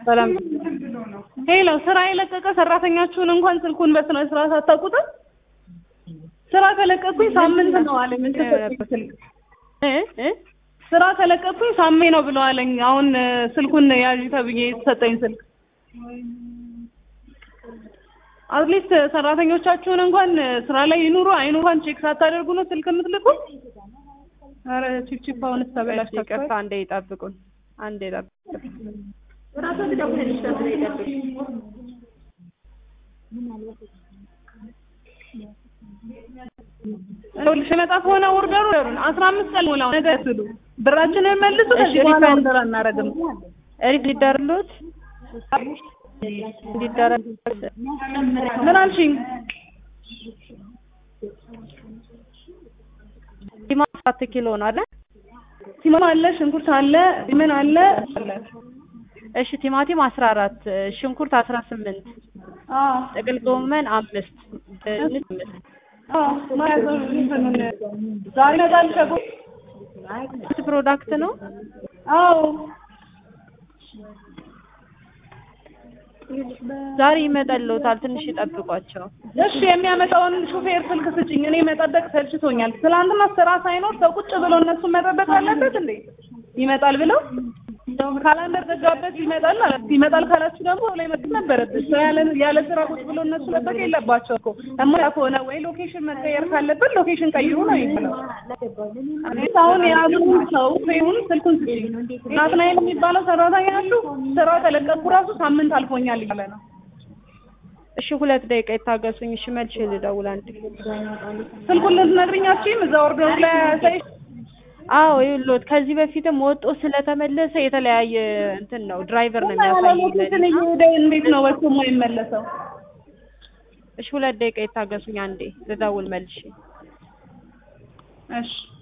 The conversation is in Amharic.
ሰላም ሄሎ ስራ የለቀቀ ሰራተኛችሁን እንኳን ስልኩን በስነ ስርዓት አታውቁትም? ስራ ከለቀኩኝ ሳምንት ነው አለኝ። የተሰጠኝ ስልክ እ እ ስራ ከለቀኩኝ ሳሜ ነው ብሎ አለኝ። አሁን እ፣ ስልኩን ያዥ ተብዬ የተሰጠኝ ስልክ አትሊስት ሰራተኞቻችሁን እንኳን እ፣ ስራ ላይ ይኑሩ አይኑ እንኳን ቼክ ሳታደርጉ ነው ስልክ የምትልኩ? ኧረ ቺፕቺፕ አሁንስ ተበላሽታ ይቅርታ፣ አንዴ ይጠብቁን፣ አንዴ ይጠብቁን። ይኸውልሽ የመጣ ከሆነ ኦርደሩ አስራ አምስት ቀን ሞላው ነገ ስሉ ብራችንን መልሱ። እሺ፣ ከዚህ በኋላ ሪፈንድ- ኦርደር አናደርግም። ሪድ ሊደርሉት እንዲደረግ ምን አልሽኝ? ቲማቲም አራት ኪሎ ነው አለ። ቲማቲም አለ፣ ሽንኩርት አለ፣ ምን አለ አለ። እሺ ቲማቲም አስራ አራት ሽንኩርት አስራ ስምንት አዎ ጥቅል ጎመን አምስት ድንች አምስት አዎ ማለት ነው። እንትኑን ዛሬ ይመጣል ሸጎ ስንት ፕሮዳክት ነው? አዎ ዛሬ ይመጣልዎታል። ትንሽ ይጠብቋቸው። እሺ የሚያመጣውን ሹፌር ስልክ ስጭኝ። እኔ መጠበቅ ሰልችቶኛል። ትናንትና ስራ ሳይኖር ሰው ቁጭ ብሎ እነሱን መጠበቅ አለበት እንዴ? ይመጣል ብለው ካላንደር ዘጋበት ይመጣል አለ። ይመጣል ካላችሁ ደግሞ ላይ መጥ ነበረበት ሰው ያለ ያለ ስራ ቁጭ ብሎ እነሱ መጠበቅ የለባቸው እኮ እማ ከሆነ ወይ ሎኬሽን መቀየር ካለበት ሎኬሽን ቀይሩ ነው የሚለው። እኔ አሁን የያዙን ሰው ፍሬውን ስልኩን ስጭኝ። ናትናኤል የሚባለው ሰራተኛችሁ ስራ ከለቀቁ ራሱ ሳምንት አልፎኛል እያለ ነው። እሺ ሁለት ደቂቃ ይታገሱኝ። እሺ መልሼ ልደውል አንዴ። ስልኩን ልትነግሪኛችሁም እዛ ኦርደሩ ላይ ሳይሽ አዎ ይኸውልዎት ከዚህ በፊትም ወጦ ስለተመለሰ የተለያየ እንትን ነው ድራይቨር ነው የሚያሳየኝ። ሎኬሽን እየሄደ እንዴት ነው ወጥቶ የማይመለሰው? እሺ ሁለት ደቂቃ ይታገሱኝ አንዴ ልደውል መልሼ። እሺ